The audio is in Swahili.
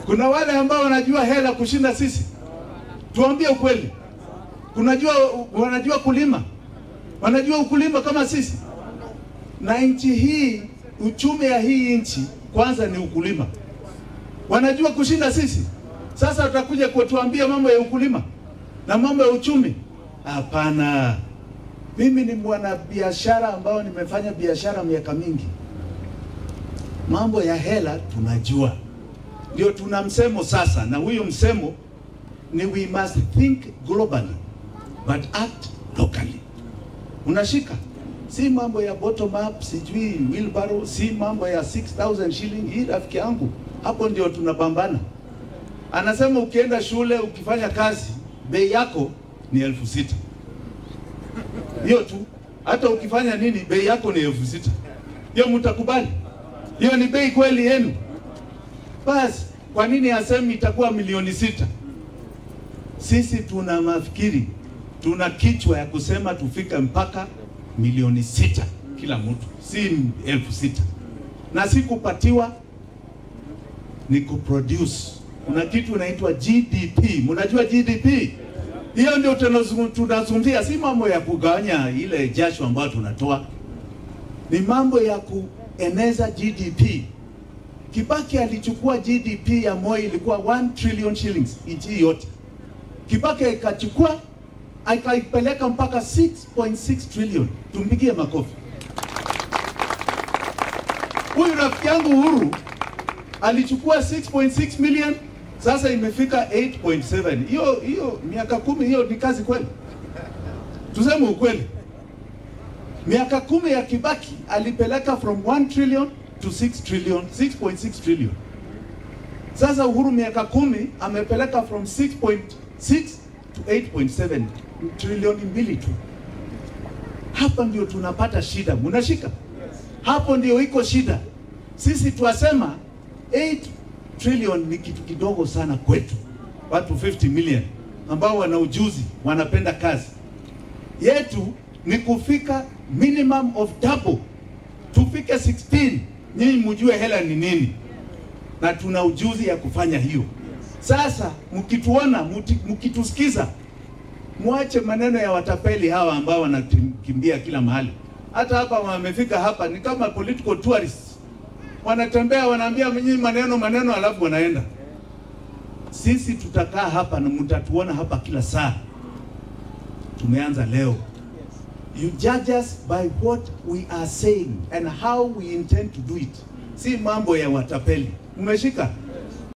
Kuna wale ambao wanajua hela kushinda sisi, tuambie ukweli. Kunajua, wanajua kulima, wanajua ukulima kama sisi. Na nchi hii, uchumi ya hii nchi kwanza ni ukulima, wanajua kushinda sisi. Sasa utakuja kutuambia mambo ya ukulima na mambo ya uchumi? Hapana. Mimi ni mwanabiashara ambao nimefanya biashara miaka mingi. Mambo ya hela tunajua, ndio tuna msemo sasa, na huyo msemo ni we must think globally but act locally. Unashika, si mambo ya bottom up, sijui wheelbarrow, si mambo ya 6000 shilling. Hii rafiki yangu, hapo ndio tunapambana. Anasema ukienda shule ukifanya kazi bei yako ni elfu sita hiyo tu. Hata ukifanya nini bei yako ni elfu sita hiyo mtakubali? Hiyo ni bei kweli yenu? Basi kwa nini asemi itakuwa milioni sita? Sisi tuna mafikiri, tuna kichwa ya kusema tufike mpaka milioni sita kila mtu, si elfu sita na si kupatiwa, ni kuproduce. Kuna kitu inaitwa GDP. Mnajua GDP? Hiyo ndio tunazungumzia, si mambo ya kugawanya ile jasho ambayo tunatoa, ni mambo ya kueneza GDP. Kibaki alichukua GDP ya Moi ilikuwa 1 trillion shillings nchi yote. Kibaki ikachukua akaipeleka mpaka 6.6 trillion. Tumpigie makofi. Huyu rafiki yangu Uhuru alichukua 6.6 million sasa imefika 8.7. Hiyo hiyo miaka kumi, hiyo ni kazi kweli? Tuseme ukweli, miaka kumi ya Kibaki alipeleka from 1 trillion to 6 trillion, 6.6 trillion. Sasa Uhuru miaka kumi amepeleka from 6.6 to 8.7 trilioni mbili tu. Hapa ndio tunapata shida, munashika hapo, ndio iko shida. Sisi twasema 8 trillion ni kitu kidogo sana kwetu, watu 50 million ambao wana ujuzi, wanapenda kazi. Yetu ni kufika minimum of double, tufike 16, nyinyi mjue hela ni nini, na tuna ujuzi ya kufanya hiyo. Sasa mkituona, mkitusikiza, mwache maneno ya watapeli hawa ambao wanakimbia kila mahali. Hata hapa wamefika hapa ni kama political tourists wanatembea wanaambia nyinyi maneno maneno, alafu wanaenda. Sisi tutakaa hapa na mtatuona hapa kila saa. Tumeanza leo. You judge us by what we are saying and how we intend to do it, si mambo ya watapeli. Mmeshika?